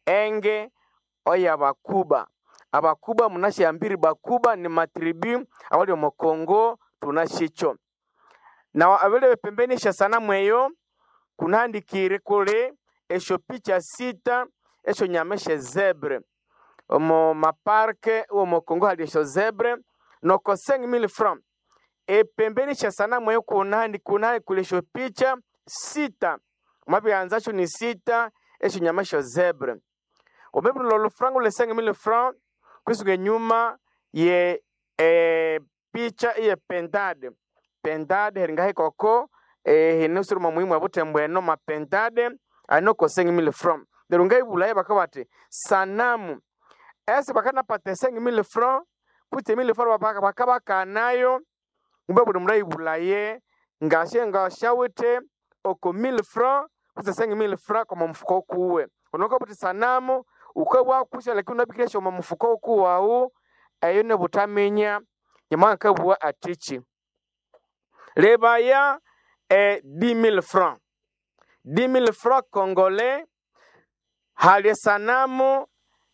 enge oya bakuba abakuba munashiyambiri bakuba ni matribu awali omu Kongo tunashicho na abele pembeni sha sanamu eyo kunahandikire kule esho picha sita esho nyameshe zebre omu maparke omu Kongo hali esho zebre noko 5000 francs epembeni sha sanamu eyo kunahandi kunahandi kule esho picha sita mwabianzacho ni sita esho nyameshe zebre obebu lolo franc le 5000 francs kwisuka nyuma ye e, picha iye pentade pentade heringa hikoko e, hinusuru muhimu abutembo eno mapentade anoko 5000 francs derunga ibulaye bakabati sanamu ese bakanapata 5000 francs kuti 1000 francs baka bakabakanayo umbe buli mulayi bulaye ngashe ngashawite oko 1000 francs kuti 5000 francs kwa mfuko kuwe unoka buti sanamu ukabwa kusha lakini unabikiresha mu mufuko ukuwawu eyo ne butamenya nyamanga kabwa atichi lebaya e 10000 francs 10000 francs congolais hali sanamu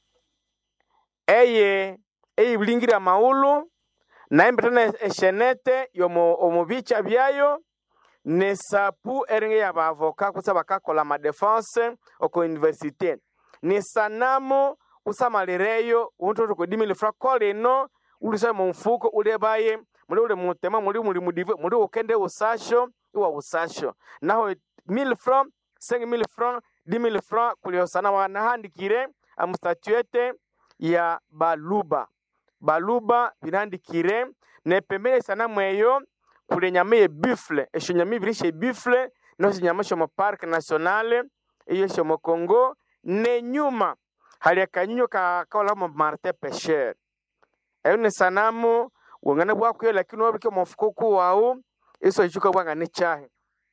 eye eyibulingira maulu naimba tena eshenete yomu omubicha byayo nesapu eringa yabavoka kusa bakakola madefense oko universite ni sanamu usamalireyo untoto ko dimile fra kolino ulisa mu mfuko ulebaye muli ule mutema muli muli mudive muli ukende usasho iwa usasho naho 1000 francs 5000 francs 10000 francs kulio sanamu anahandikire amstatuete ya baluba baluba binandikire ne pembeni sanamu eyo kule nyama ye buffle esho nyama ibirishe buffle no nyama sho mu parc nationale iyo sho mu Congo ne nyuma hali akanyunyo ka kaola mu Martin Pêcheur eyo ni sanamu wangana bwakwiyo lakini wabike mu mfuko kuwawu iso ichuka bwanga ni chahe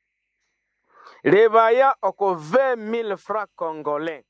lebaya oko 20000 francs congolais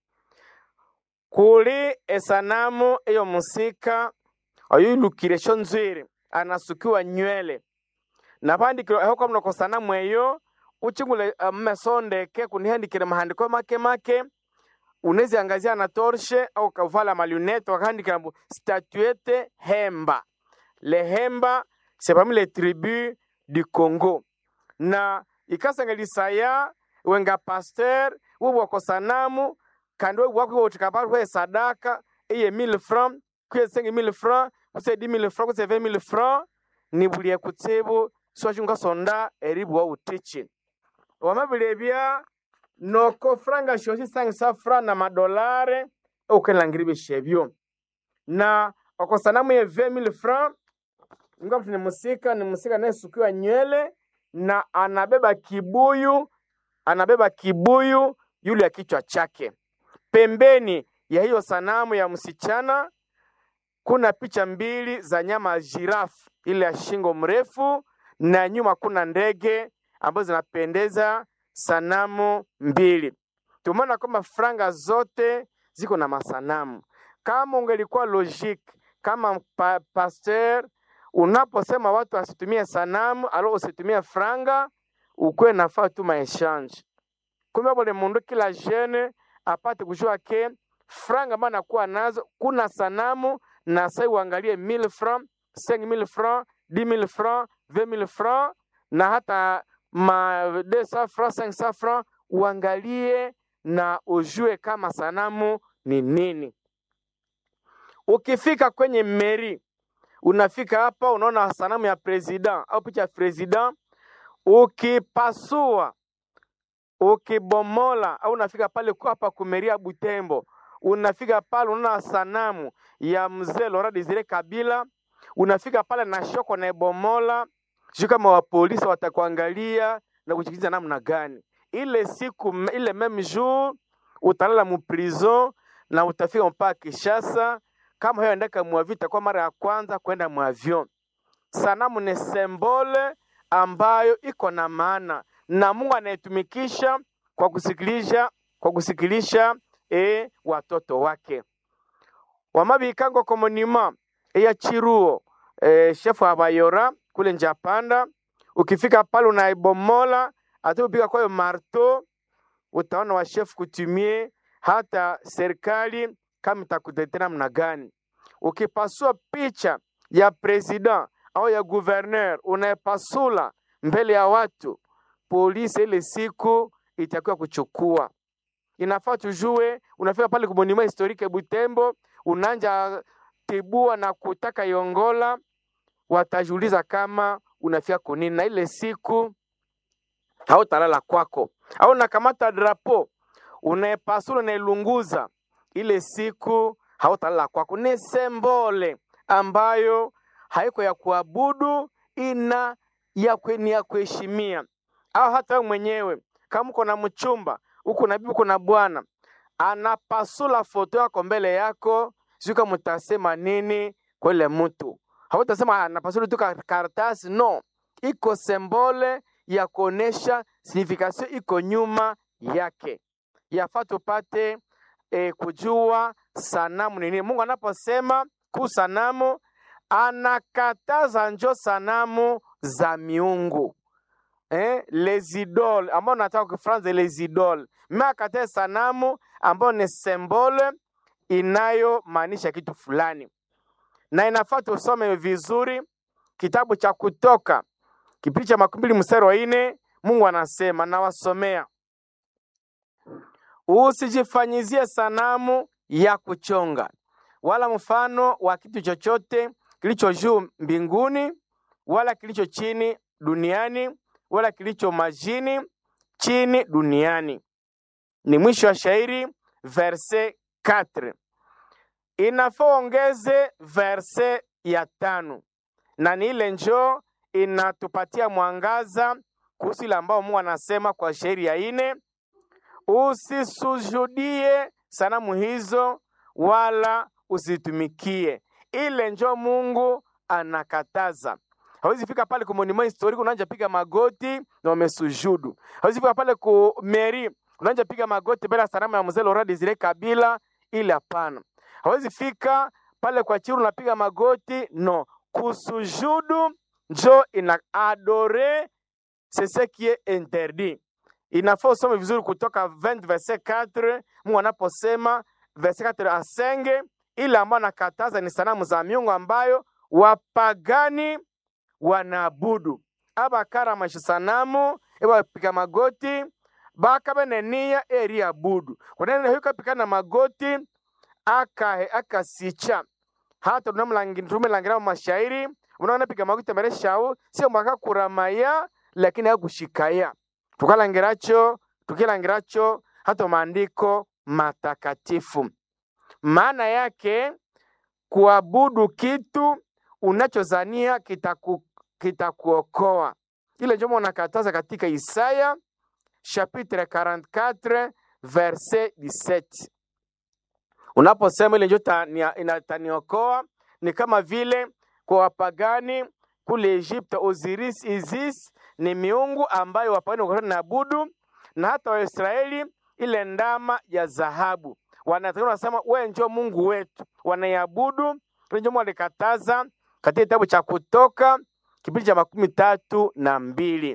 kuli esanamu eyo musika oyilukire sho nzwiri anasukiwa nywele napandikiro eho kwamno ko sanamu eyo uchingule mmesondeke kunihandikire mahandiko make make uneziangazia na torshe au kavala malunette wakahandikira mbu statuette hemba le hemba c'est parmi les tribus du Congo na ikasangelisaya wenga pasteur wubwako sanamu kandi webwako utikapatwe sadaka iye 1000 francs kuye 5000 francs kuse 10000 francs kuse 20000 francs nibulie kutsibu swachunga sonda eribwa utichi wamabilebya noko franga shosi sangisa fra na madolare ukenlangira bishebyo na oko sanamu ye 20000 francs ngapi ni musika ni musika anayesukiwa nywele na anabeba kibuyu anabeba kibuyu yule ya kichwa chake pembeni ya hiyo sanamu ya msichana kuna picha mbili za nyama ya jirafu ile ya shingo mrefu na nyuma kuna ndege ambazo zinapendeza sanamu mbili. Tumeona kwamba franga zote ziko na masanamu. Kama ungelikuwa logique kama pa, pasteur, unaposema watu wasitumie sanamu alo usitumie franga, ukuwe nafaa tu maechange. Kumbe bole mundu kila jeune apate kujua ke franga ambayo anakuwa nazo, kuna sanamu na sai uangalie 1000 francs, 5000 francs, 10000 francs, 20000 francs na hata ma 200 francs, 500 francs, uangalie na ujue kama sanamu ni nini. Ukifika kwenye meri, unafika hapa unaona sanamu ya president au picha ya president, ukipasua ukibomola au unafika pale kwa hapa kumeria Butembo, unafika pale unaona sanamu ya mzee Laurent Desire Kabila, unafika pale na shoko na ebomola, sio kama wa polisi watakuangalia na kuchikiliza namna gani. Ile siku ile meme jour utalala mu prison na utafika mpaka Kishasa. Kama hiyo endeka mwavita kwa mara ya kwanza kwenda mwavion. Sanamu ni sembole ambayo iko na maana na Mungu anayetumikisha kwa kusikilisha kwa kusikilisha e, watoto wake wamabikango komonima eya chiruo e, shefu abayora kule njapanda ukifika pale unaibomola ati upika kwayo marto utaona wa chef kutumie hata serikali kama itakutetea namna gani. Ukipasua picha ya president au ya gouverneur unayepasula mbele ya watu, polisi ile siku itakuwa kuchukua. Inafaa tujue, unafika pale kumonima historique Butembo, unanja tibua na kutaka Yongola, watajiuliza kama unafika kunini, na ile siku hautalala kwako, au nakamata drapo unaepasula unailunguza, ile siku hautalala kwako. Ni sembole ambayo haiko ya kuabudu, ina ya kwe, ni ya kuheshimia. Au hata wewe mwenyewe kama uko na mchumba uko na bibi uko na bwana anapasula foto yako mbele yako, sio kama utasema nini kwa ile mtu. Hautasema anapasula tu ka- karatasi, no, iko sembole ya kuonesha signification iko nyuma yake. Yafaa tupate e, kujua sanamu ni nini. Mungu anaposema ku sanamu anakataza njo sanamu za miungu eh, les idoles ambao nataka kwa Kifaransa les idoles, mimi akatae sanamu ambayo ni symbole inayomaanisha kitu fulani, na inafaa tusome vizuri kitabu cha Kutoka kipindi cha makumi mbili mstari wa nne. Mungu anasema, nawasomea usijifanyizie sanamu ya kuchonga wala mfano wa kitu chochote kilicho juu mbinguni wala kilicho chini duniani wala kilicho majini chini duniani. Ni mwisho wa shairi verse 4. Inafaa ongeze verse ya tano, na ni ile njoo inatupatia mwangaza kuhusu ile ambao Mungu anasema kwa shairi ya ine usisujudie sanamu hizo wala usitumikie. Ile njo Mungu anakataza. Hawezi fika pale ku monument historique unaanza piga magoti na umesujudu. Hawezi fika pale ku mairie unaanza piga magoti mbele ya sanamu ya mzee Laurent Desire Kabila, ile hapana. Hawezi fika pale kwa chiru unapiga magoti, no. Kusujudu njo ina adore c'est ce qui est interdit. Inafaa usome vizuri kutoka 20 verset 4, Mungu anaposema verset 4 a 5, ile ambayo anakataza ni sanamu za miungu ambayo wapagani wanaabudu abakaramasha sanamu ebapika magoti bakabenenia eri abudu kunene huyo kapika na magoti akahe akasicha hata tunamulangira mu mashairi unaona pika magoti mbere shau sio mwaka kuramaya lakini hakushikaya tukalangiracho tukilangiracho hata maandiko matakatifu maana yake kuabudu kitu unachozania kitaku, kitakuokoa. Ile ndio unakataza katika Isaya chapitre 44 verset 17. Unaposema ile ndio inataniokoa, ni kama vile kwa wapagani kule Egypte, Osiris, Isis ni miungu ambayo wapagani walikuwa wanaabudu, na hata Waisraeli ile ndama ya dhahabu wanatakiwa wanasema, wewe ndio Mungu wetu, wanaiabudu. Ile ndio walikataza katika kitabu cha Kutoka kipindi cha makumi tatu na mbili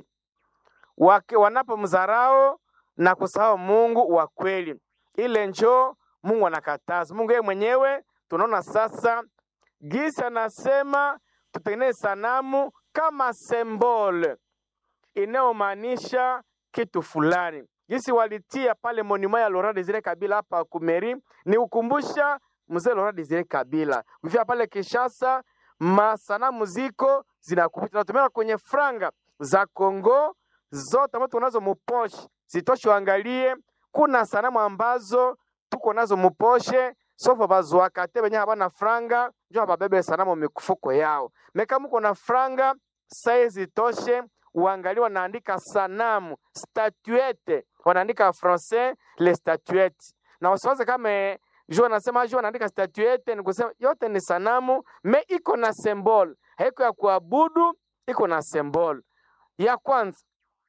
wake wanapomdharau na kusahau Mungu wa kweli, ile njo Mungu anakataza. Mungu yeye mwenyewe tunaona sasa gisi anasema tutengeneze sanamu kama symbol inayomaanisha kitu fulani. Gisi walitia pale monima ya Laurent Desire Kabila hapa Kumeri ni ukumbusha mzee Laurent Desire Kabila. Ukifika pale Kinshasa masanamu ziko zinakupita, tunatumia kwenye franga za Kongo zote ambazo tunazo muposhe, zitoshe uangalie. Kuna sanamu ambazo tuko nazo muposhe sofa bazwakate benye habana franga njo babebe sanamu mikufuko yao meka muko na franga saizi toshe uangalie, wanaandika sanamu statuette, wanaandika français les statuettes, na wasiwaze kama jo anasema jo anaandika statuette, ni kusema yote ni sanamu me iko na symbol, haiko ya kuabudu, iko na symbol. Ya kwanza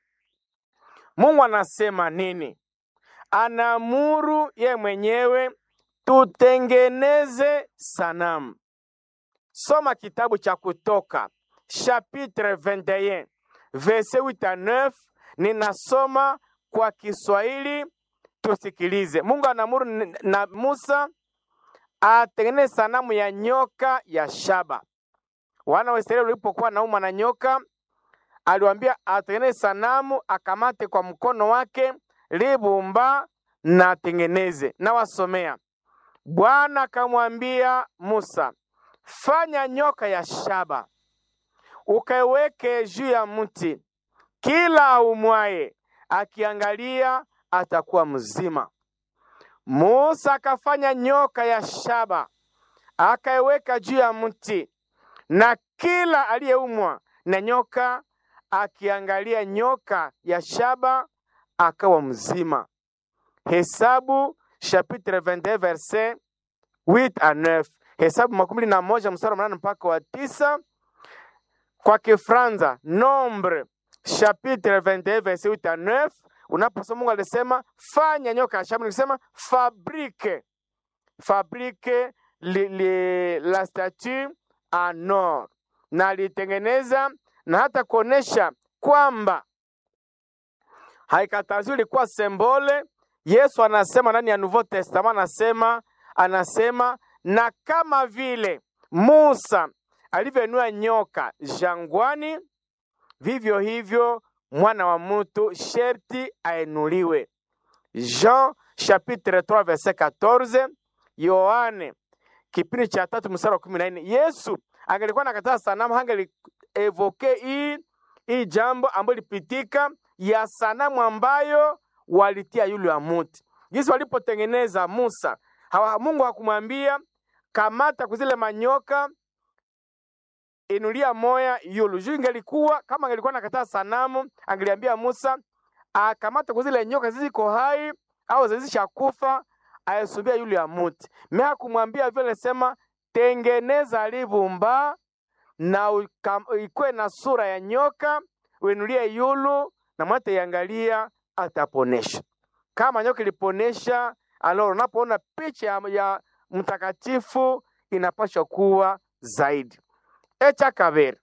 Mungu anasema nini? Anaamuru ye mwenyewe tutengeneze sanamu. Soma kitabu cha Kutoka chapitre 21 verset 8 à 9. Ninasoma kwa Kiswahili tusikilize. Mungu anaamuru n- na Musa atengeneze sanamu ya nyoka ya shaba. Wana wa Israeli walipokuwa naumwa na nyoka, aliwaambia atengeneze sanamu, akamate kwa mkono wake libumba na atengeneze. Na wasomea, Bwana akamwambia Musa, fanya nyoka ya shaba ukaiweke juu ya mti, kila aumwaye akiangalia atakuwa mzima. Musa akafanya nyoka ya shaba akaiweka juu ya mti, na kila aliyeumwa na nyoka akiangalia nyoka ya shaba akawa mzima. Hesabu chapitre 21 verset 8 à 9. Hesabu makumi na moja mstari wa mnane mpaka wa tisa. Kwa Kifranza Nombre chapitre 21 verset 8 à 9. Unaposoma Mungu alisema fanya nyoka ya shaba, nilisema fabrique fabrique li, li, la statue en or, na alitengeneza na hata kuonesha kwamba haikataziwi, ilikuwa sembole. Yesu anasema ndani ya Nouveau Testament, anasema anasema na kama vile Musa alivyoinua nyoka jangwani, vivyo hivyo mwana wa mtu sherti ainuliwe. Jean chapitre 3 verset 14, Yohane kipindi cha tatu mstari wa kumi na nne. Yesu angelikuwa nakataa sanamu, hangeli evoke hii hii jambo ambayo lipitika ya sanamu ambayo walitia yule wa muti. Jinsi walipotengeneza Musa, hawa, Mungu hakumwambia kamata kuzile manyoka inulia moya yulu juu. Ingelikuwa kama angelikuwa nakataa sanamu, angeliambia Musa akamata kuzile nyoka ziziko hai au zizishakufa ayesumbia yule ya muti. Me hakumwambia vile, sema tengeneza livumba na uka- ikuwe na sura ya nyoka, uinulie yulu na mwate iangalia, ataponesha. Kama nyoka iliponesha, alo unapoona picha ya, ya mtakatifu inapaswa kuwa zaidi. Echa kabiri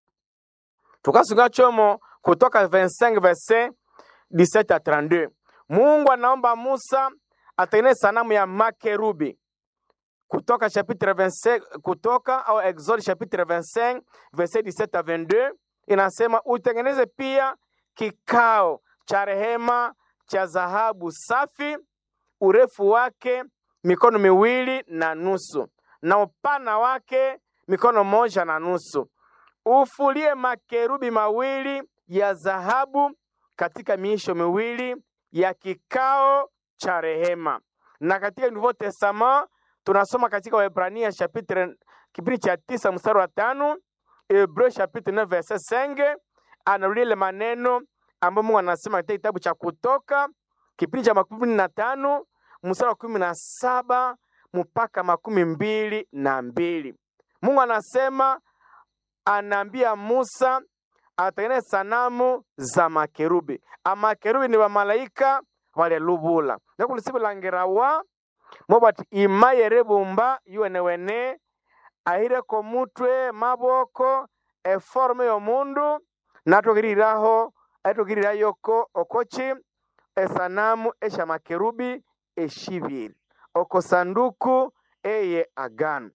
tukasunga chomo kutoka 25 verset 17 à 32. Mungu anaomba Musa atengeneze sanamu ya makerubi kutoka chapitre 25 kutoka au Exode chapitre 25 verset 17 à 22 inasema utengeneze pia kikao cha rehema cha dhahabu safi, urefu wake mikono miwili na nusu na upana wake mikono moja na nusu. Ufulie makerubi mawili ya dhahabu katika miisho miwili ya kikao cha rehema. Na katika Nouveau Testament tunasoma katika Waebrania chapitre kipindi cha tisa mstari wa tano Hebreu chapitre 9 verset 5 anarudia ile maneno ambayo Mungu anasema katika kitabu cha Kutoka kipindi cha makumi na tano mstari wa kumi na saba mpaka makumi mbili na mbili. Mungu anasema anaambia Musa atengeneze sanamu za makerubi. Amakerubi ni bamalaika balelubula nakulisibulangirawa mobati imaye bumba yuwenewene ahireko mutwe maboko eforme y'omundu natokiriraho aitokirira yoko okochi esanamu esha makerubi eshibiri oko sanduku eye agano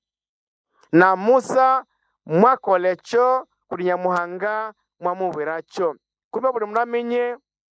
na Musa mwakolecho kuli nyamuhanga mwamubwiracho kumbe buli mundu amenye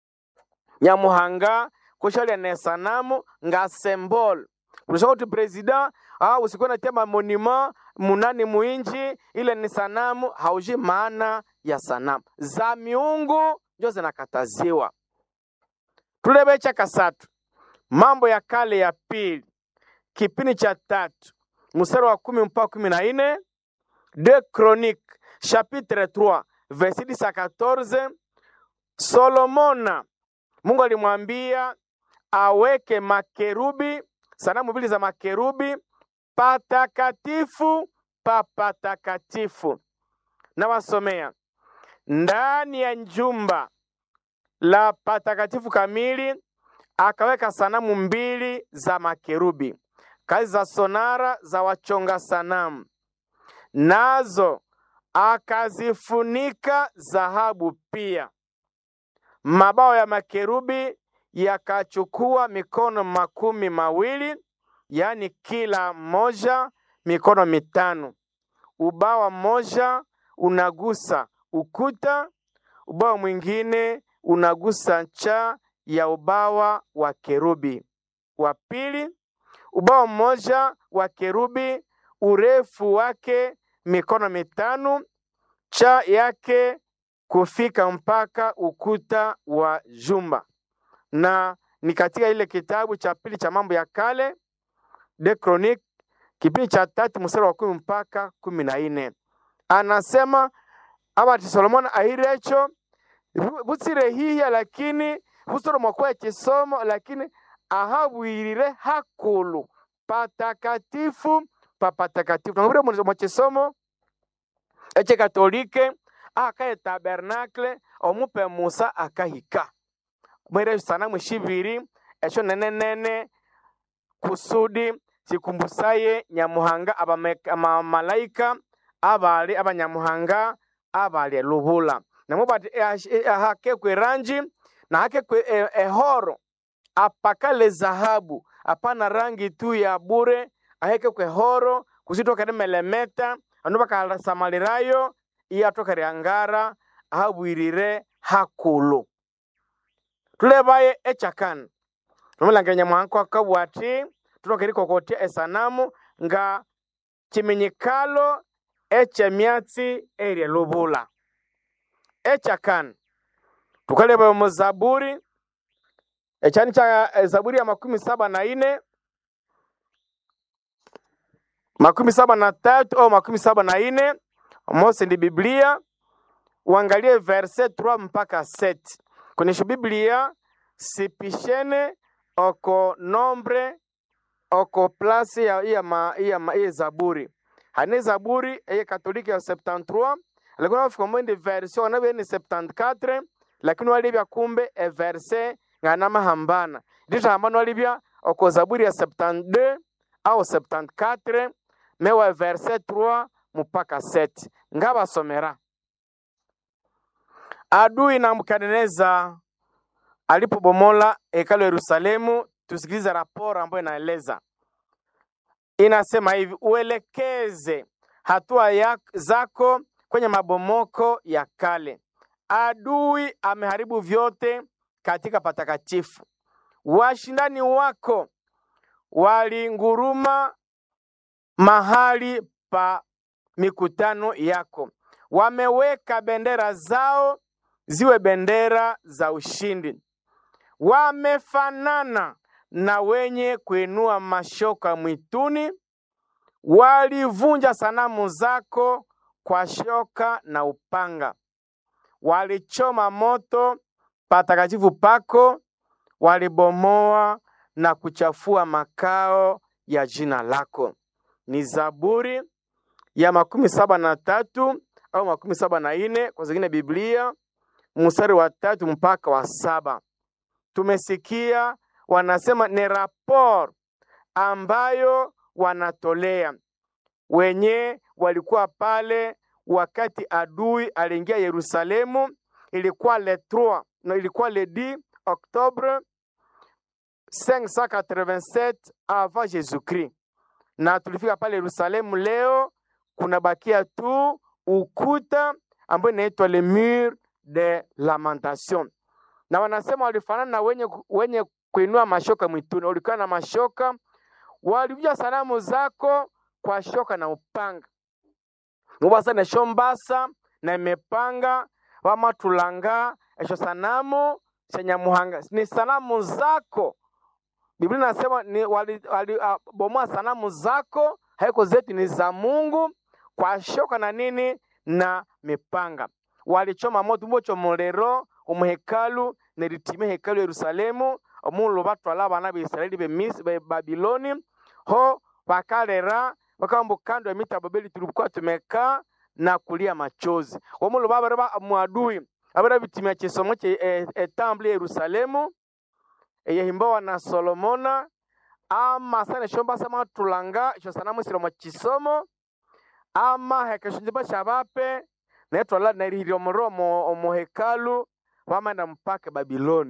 nyamuhanga kushalia ne sanamu nga symbol kulisha kuti president ah, usikuwe natia mamonima munani muinji ile ni sanamu hauji maana ya sanamu za miungu njo zinakataziwa tulebe cha kasatu mambo ya kale ya pili kipindi cha tatu mstari wa kumi mpaka kumi na nne de chronique chapitre 3 verset 10 à 14 solomona mungu alimwambia aweke makerubi sanamu mbili za makerubi patakatifu pa patakatifu na wasomea ndani ya jumba la patakatifu kamili akaweka sanamu mbili za makerubi kazi za sonara za wachonga sanamu nazo akazifunika dhahabu pia mabao ya makerubi yakachukua mikono makumi mawili, yaani kila mmoja mikono mitano. Ubawa mmoja unagusa ukuta, ubawa mwingine unagusa ncha ya ubawa wa kerubi. Wa pili, ubawa mmoja wa kerubi urefu wake mikono mitano, cha yake kufika mpaka ukuta wa jumba. Na ni katika ile kitabu cha pili cha Mambo ya Kale de Chronique, kipindi cha tatu mstari wa kumi mpaka kumi na nne anasema abati Solomoni ahirecho butsire hiya lakini busoro kwa kisomo lakini ahabwirire hakulu patakatifu papatakatifu nangabire mu kisomo eche katolike akaye tabernacle omupe musa akahika mwire sanamu shibiri esho nene nene kusudi sikumbusaye nyamuhanga abamalaika abali abanyamuhanga abali lubula namo bati ahakekwe eranji na hakekwe ehoro apakale zahabu apana rangi tu ya bure ahekekwe horo kusitoka melemeta anu bakalasamalirayo iyatoka ryangara ahabwirire hakulu tulebaye echakana nomulangire nyamuhanga akabwati tutoka erikokotia esanamu nga kiminyikalo ekyemyatsi erye lubula ekyakana tukaleba mu zaburi ekyani kya zaburi ya makumi saba na ine makumi saba na tatu au makumi saba na ine mose ndi biblia uangalie verse 3 mpaka 7 kwenyesho biblia sipishene oko nombre oko plasi ya iya ma, iya ma, iya zaburi hane zaburi eye katolike ya 73 lakini wafika mwende verse wanabe ni 74 lakini walibya kumbe e verse ngana mahambana ndito hambana walibya oko zaburi ya 72 au 74 mewa verse 3 mpaka 7 ngabasomera adui na Nebukadneza alipobomola hekalu ya Yerusalemu. Tusikilize raporo ambayo inaeleza, inasema hivi: uelekeze hatua ya, zako kwenye mabomoko ya kale. Adui ameharibu vyote katika patakatifu. Washindani wako walinguruma mahali pa mikutano yako, wameweka bendera zao ziwe bendera za ushindi. Wamefanana na wenye kuinua mashoka mwituni, walivunja sanamu zako kwa shoka na upanga, walichoma moto patakatifu pako, walibomoa na kuchafua makao ya jina lako. Ni Zaburi ya makumi saba na tatu au makumi saba na ine kwa zingine Biblia mstari wa tatu mpaka wa saba. Tumesikia wanasema ni rapor ambayo wanatolea wenye walikuwa pale wakati adui aliingia Yerusalemu. Ilikuwa le 3 na ilikuwa le 10 Oktobre 587 avant Jésus-Christ, na tulifika pale Yerusalemu. Leo kunabakia tu ukuta ambayo inaitwa le mur de lamentation, na wanasema walifanana na wenye, wenye kuinua mashoka mwituni. Walikuwa na mashoka, walivunja sanamu zako kwa shoka na upanga mubasa nesho mbasa na imepanga wamatulanga esho sanamu senyamuhanga ni sanamu zako. Biblia inasema ni walibomoa wali, uh, sanamu zako, haiko zetu, ni za Mungu kwa shoka na nini na mipanga walichoma moto mbocho mulero umuhekalu neritime hekalu Yerusalemu omulu batwala abana ba Israeli be Misri be Babiloni ho bakalera bakamba kando ya mita Babeli tulikuwa tumekaa na kulia machozi omulu babara muadui abara bitimia chisomo che e, e, temple Yerusalemu eyehimbawa na Solomona ama sana shomba sama tulanga sho sanamu silomo chisomo ama hekeshunjiba shabape netwala nerihirya omuromo omuhekalu wamanda mpaka Babiloni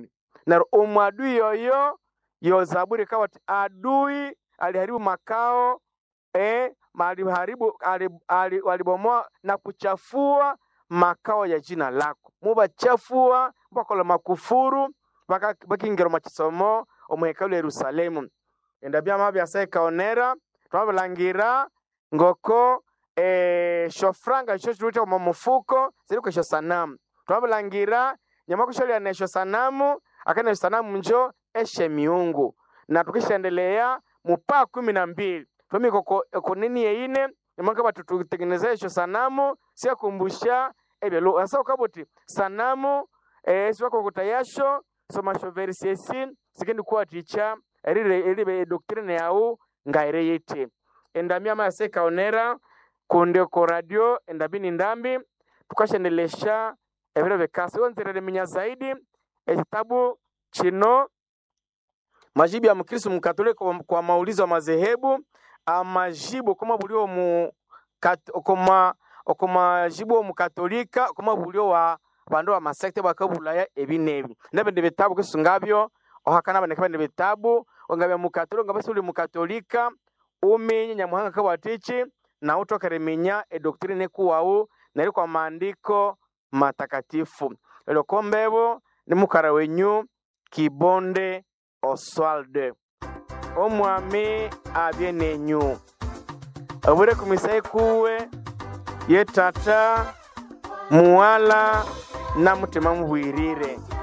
na omwadui yoyo yo zaburi kawa ati adui aliharibu makao eh, aliharibu ali- ali- walibomoa na kuchafua makao ya jina lako mubachafua bakola makufuru baka- bakingero makisomo omuhekalu ya yerusalemu enda byama byasa ikaonera twabilangira ngoko eh, shofranga isho shirute omu mufuko ziriko esho sanamu twabilangira nyama kusholya esho sanamu akana esho sanamu njo eshe miungu na tukishaendelea mupaa kumi na mbili twamika ko- konini yeine nyamaka tutengeneza esho sanamu siakumbusha ebyalo asa ukabuti sanamu eh, siwakokota yasho somasho versi esi sikendi kuwa ticha erire eribe doctrine yau ngaire yete endambi ama yase kaonera kunde ko radio endabini ndambi tukashendelesha ebiro bekasi wonzerere minya zaidi ekitabu kino majibu ya mkristo mkatoliki kwa, kwa maulizo ya madhehebu amajibu koma bulio mu kat, koma okomajibu omukatolika koma bulio wa bandu wa masekte bakabulaya ebi nebi nebindi bitabu kisungabyo ohakana baneka bindi bitabu ongabya mukatolika ongabya suli mukatolika uminye nyamuhanga kabwatichi na utokere minya edoktrine kuwau neri kwa maandiko matakatifu lelo kombebo ni mukara wenyu kibonde oswalde omwami abye nenyu obure kumisa ikuwe ye tata muwala na mutima mubwirire